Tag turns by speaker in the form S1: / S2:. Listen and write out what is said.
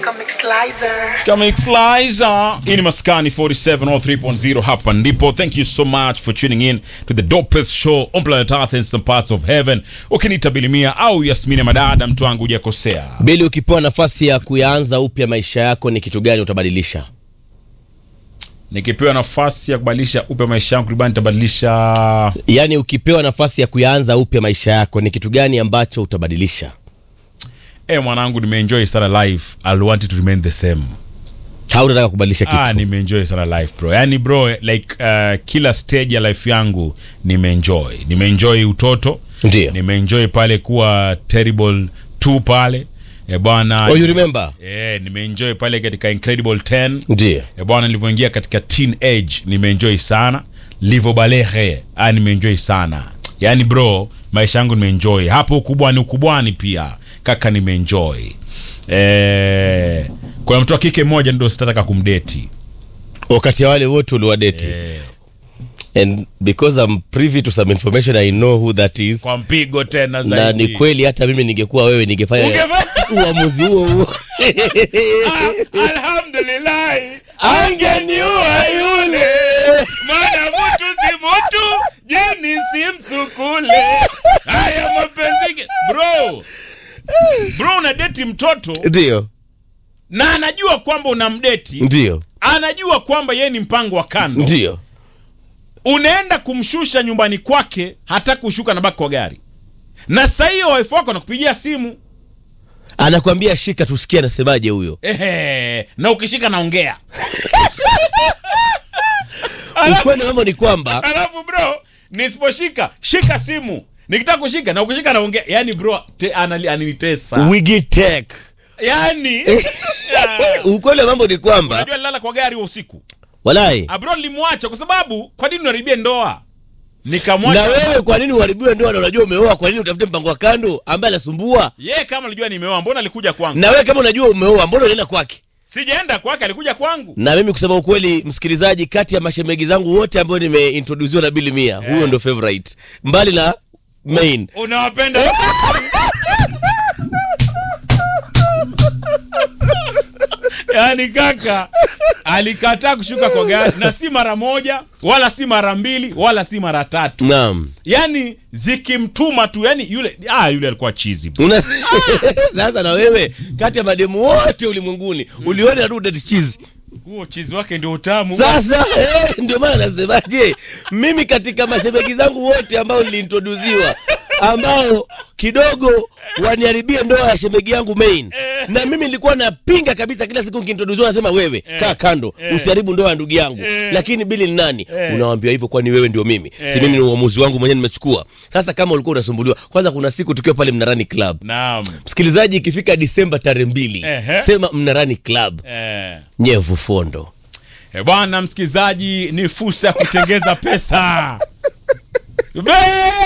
S1: Comic Slicer.
S2: Comic Slicer. Hii ni Maskani 47 or 3.0 hapa ndipo. Thank you so much for tuning in to the dopest show on planet Earth and some parts of heaven. Ukiniita Bilimia au Yasmini Madada, mtu wangu hujakosea.
S3: Bili, ukipewa nafasi ya kuyaanza upya maisha yako, ni kitu gani utabadilisha?
S2: Nikipewa nafasi ya kubadilisha upya maisha yangu, libani nitabadilisha
S3: Yaani, ukipewa nafasi ya kuyaanza upya maisha yako, ni kitu gani ambacho utabadilisha?
S2: Eh, mwanangu nimeenjoy sana life. I'll want it to remain the same.
S3: Hautataka kubadilisha kitu?
S2: Ah, nimeenjoy sana life bro. Yaani bro, like uh, kila stage ya life yangu nimeenjoy. Nimeenjoy utoto.
S3: Ndio.
S2: Nimeenjoy pale kuwa terrible 2 pale. Eh, bwana.
S3: Oh, you remember?
S2: Eh, nimeenjoy pale katika Incredible 10.
S3: Ndio.
S2: Eh, bwana nilivyoingia katika teen age nimeenjoy sana. Livo balehe, ah nimeenjoy sana. Yaani bro, maisha yangu nimeenjoy. Hapo ukubwani ukubwani pia. Kaka nimeenjoy. Eh, kuna mtu wa kike mmoja ndio sitataka kumdeti.
S3: Wakati ya wale wote uliwadeti.
S2: Eh,
S3: And because I'm privy to some information I know who that is.
S2: kwa mpigo tena
S3: Na
S2: zaidi.
S3: ni kweli hata mimi ningekuwa wewe ningefanya
S2: Ungefanya-
S3: uamuzi huo huo.
S2: Ah, alhamdulillah angeniua yule maana mtu si mtu jini si msukule haya mapenzi ge- bro bro unadeti mtoto
S3: Ndio.
S2: na anajua kwamba unamdeti
S3: Ndio.
S2: anajua kwamba yeye ni mpango wa kando
S3: Ndio.
S2: unaenda kumshusha nyumbani kwake hataki kushuka na baki kwa gari na saa hiyo wife wako anakupigia simu
S3: Anakwambia shika tusikie anasemaje huyo.
S2: Ehe, na ukishika naongea Alafu-
S3: Ukweli wa mambo ni kwamba
S2: alafu bro nisiposhika shika simu nikitaka kushika na ukishika naongea yani bro te, anali, ananitesa
S3: Wigitek.
S2: yani
S3: Ukweli wa mambo ni kwamba
S2: unajua nilala kwa gari huo usiku
S3: walai
S2: Ah, bro nilimwacha kwa sababu kwa nini unaribia ndoa
S3: na
S2: nikamwacha
S3: wewe kwa nini uharibiwe ndoa na unajua umeoa? Kwa nini utafute mpango wa kando ambaye anasumbua?
S2: yeye kama alijua nimeoa mbona alikuja kwangu
S3: Na wewe kama unajua umeoa, mbona unaenda kwake?
S2: sijaenda kwake alikuja kwangu
S3: Na mimi kusema ukweli, msikilizaji, kati ya mashemegi zangu wote ambao nimeintroduziwa na Billy Mia, huyo ndo favorite, mbali na main.
S2: unawapenda yaani kaka alikataa kushuka kwa gari na si mara moja wala si mara mbili wala si mara tatu
S3: Naam.
S2: yani zikimtuma tu yani yule ah, yule alikuwa chizi
S3: Una... Sasa na wewe kati ya mademu wote ulimwenguni uliona tu date cheese.
S2: huo chizi wake ndio utamu
S3: Sasa eh, ndio maana nasemaje, mimi katika mashemeji zangu wote ambao niliintroduziwa ambao kidogo waniharibia ndoa ya shemegi yangu main, na mimi nilikuwa napinga kabisa. Kila siku nikiintroduziwa nasema wewe kaa kando, usiharibu ndoa ya ndugu yangu. Lakini Bili ni nani? Unawambia hivyo, kwani wewe ndio mimi? Si mimi ni uamuzi wangu mwenyewe nimechukua. Sasa kama ulikuwa unasumbuliwa, kwanza kuna siku tukiwa pale Mnarani Club,
S2: naam
S3: msikilizaji, ikifika Disemba tarehe mbili,
S2: Ehe.
S3: sema Mnarani Club,
S2: eh.
S3: nyevu fondo
S2: Eh, bwana msikilizaji ni fursa ya kutengeza pesa Be-